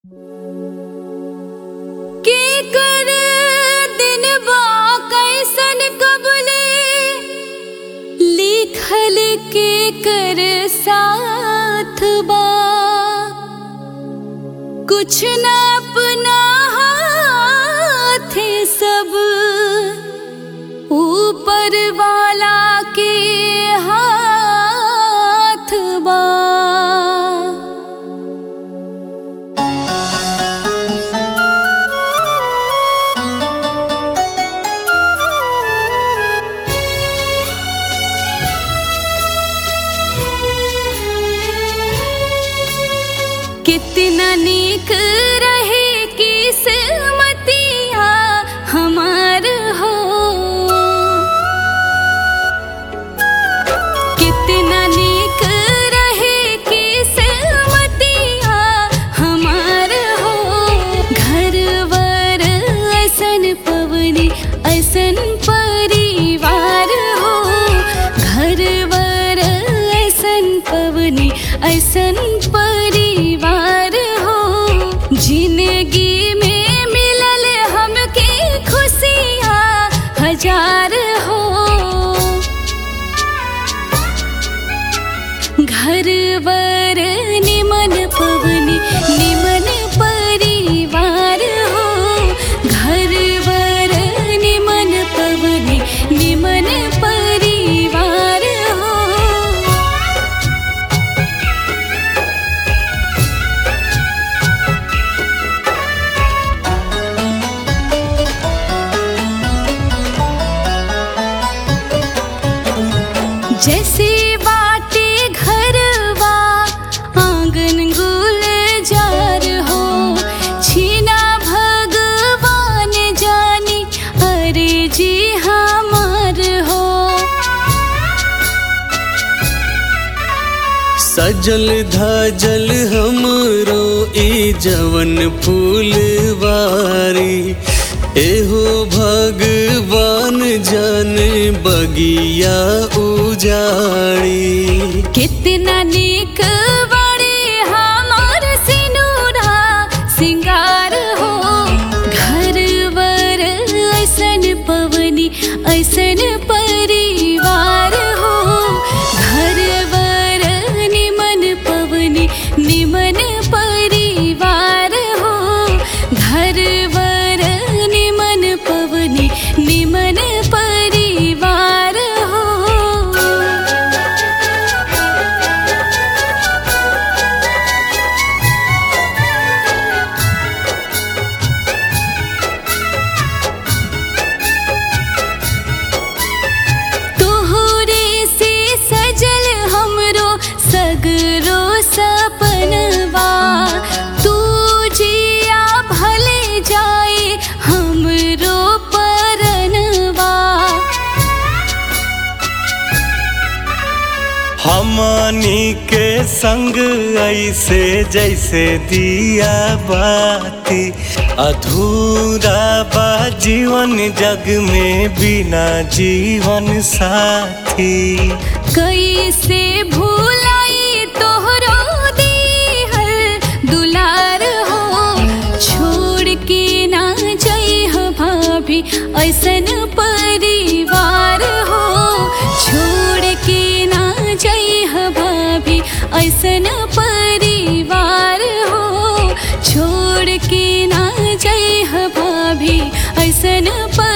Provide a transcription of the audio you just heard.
के कर दिन बा कैसन कबले लिखल के कर साथ बा कुछ न अपना हाथ सब ऊपर वाला के हाथ बा कितना नीक रहे किस्मतिया हमार हो कितना नीक रहे किस्मतिया हमार हो घरवर ऐसन पवनी ऐसन परिवार हो घरवर ऐसन पवनी ऐसन परिवार हो जिंदगी में मिलल हमके खुशियाँ हजार हो घरवर निमन पवनी निमन परिवार हो घरवर निमन पवनी निमन परिवार हो जैसे बाटे घरवा आंगन गुलजार हो छीना भगवान जानी अरे जी हमार हो सजल धजल हमरो ई जवन फूलवारी एहो भगवान जाने बगिया उजाड़ी कितना नीक बड़े हमार सिनुरा सिंगार हो घरवर ऐसन पवनी ऐसन परिवार हो घरवर निमन पवनी निमन परिवार हो घरवर निमन पवनी निमन परिवार हो तोहरे से सजल हमरो सगरो सपनवा तू जिया भले जाए हमरो परनवा हमनी के संग ऐसे जैसे दिया बाती अधूरा बा जीवन जग में बिना जीवन साथी कैसे भूलाई तोहरो दीहल दुलार हो छोड़ के ना जइह भाभी ऐसन परिवार हो छोड़ के ना जइह भाभी ऐसन परिवार हो छोड़ के ना जइह भाभी ऐसन परिवार